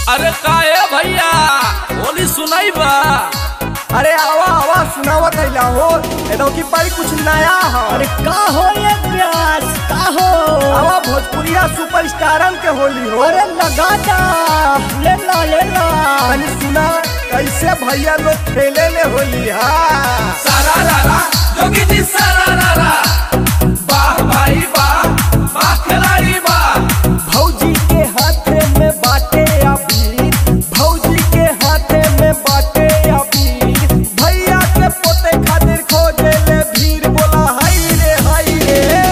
अरे काहे भैया होली सुनाई बा अरे आवा आवा सुनावत है हो एदो की पारी कुछ नया है अरे का हो ये प्यास का हो आवा भोजपुरिया सुपरस्टारन के होली हो अरे लगा दा ले ला ले ला तनी सुना कैसे भैया लोग खेले ले होली हा सारा रारा जोगी जी सारा रारा वाह भाई वाह वाह खिलाड़ी वाह भौजी के हाथे में बाटे अबीर भौजी के हाथे में बाटे अबीर भैया के पोते खातिर खोजे ले भीड़ बोला हाय रे हाय रे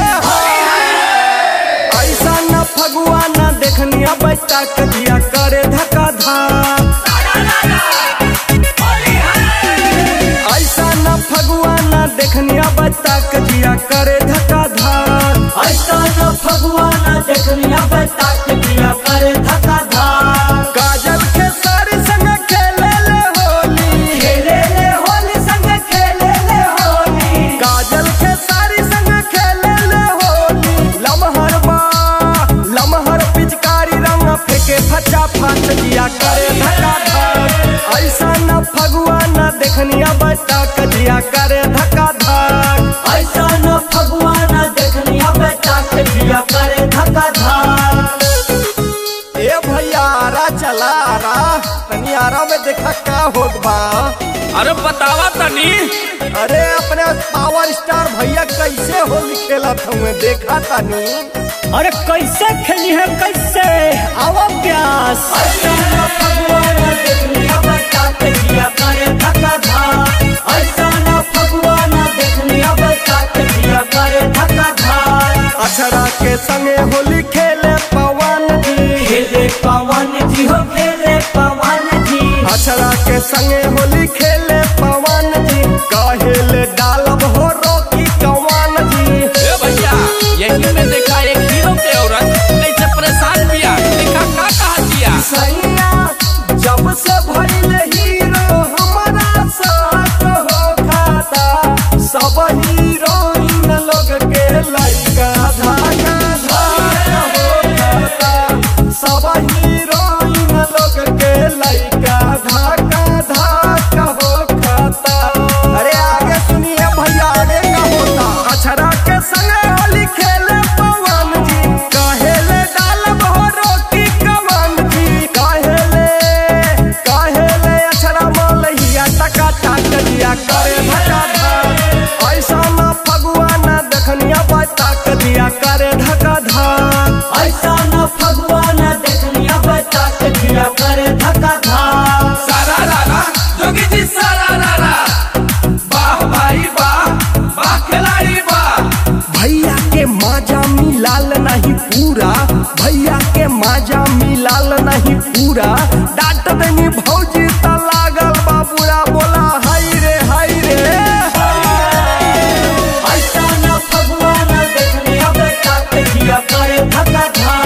ऐसा न फगुआ न देखनिया बच्चा के दिया करे धक्का धार ऐसा न फगुआ न देखनिया बच्चा के दिया करे धक्का धार ऐसा न भगवान देखनिया बता के दिया करे धक्का धार काजल के सारी संग खेले ले होली खेले ले होली संग खेले ले होली काजल के सारी संग खेले ले होली लमहर बा लमहर पिचकारी रंग फेंके फचा फाच दिया करे धक्का धार ऐसा न फगुआ न देखनिया बच्चा के दिया करे धक्का धार ऐसा न भगवान देखनिया बता के दिया करे धक्का धार ए भैया आरा चला आरा तनी आरा में देखा का होत बा अरे बतावा तनी अरे अपने पावर स्टार भैया कैसे होली खेलत हुए देखा तनी अरे कैसे खेली है कैसे आवा प्यास ऐसा न भगवान देखनिया बता के दिया करे धक्का धार ऐसा न भगवान देखनिया बता के दिया करे धक्का धार अक्षरा के संगे होली खेले पवन जी खेले पवन जी हो खेले पवन जी अक्षरा के संगे होली खेले पवन जी कहेले डालब हो रोकी कवन जी ए भैया यही में देखा एक हीरो के औरत कैसे परेशान बिया देखा का कहा दिया सैया जब से भइले हीरो हमारा साथ हो खाता सब हीरोइन लोग के लइका धागा धागा हो खाता सब हीरोइन लोग के लइका धागा धागा हो खाता अरे आगे सुनिए भैया आगे का होता अछरा के संगे होली खेले पवन जी कहेले डालब हो रोटी कवन जी कहेले कहेले अछरा मलहिया टका टाक दिया करे धक्का धार ऐसा ना फगुआ ना देखनिया बता के दिया करे धक्का धार ऐसा न भगवान देखनिया बता के दिया करे धक्का धार सारा रारा जोगी जी सारा रारा वाह भाई वाह वाह खिलाड़ी वाह भैया के माजा मिलाल नहीं पूरा भैया के माजा मिलाल नहीं पूरा डांट देनी भौजी त लागल बाबूरा बोला हाय रे हाय रे ऐसा न भगवान देखनिया बता के दिया करे धक्का धार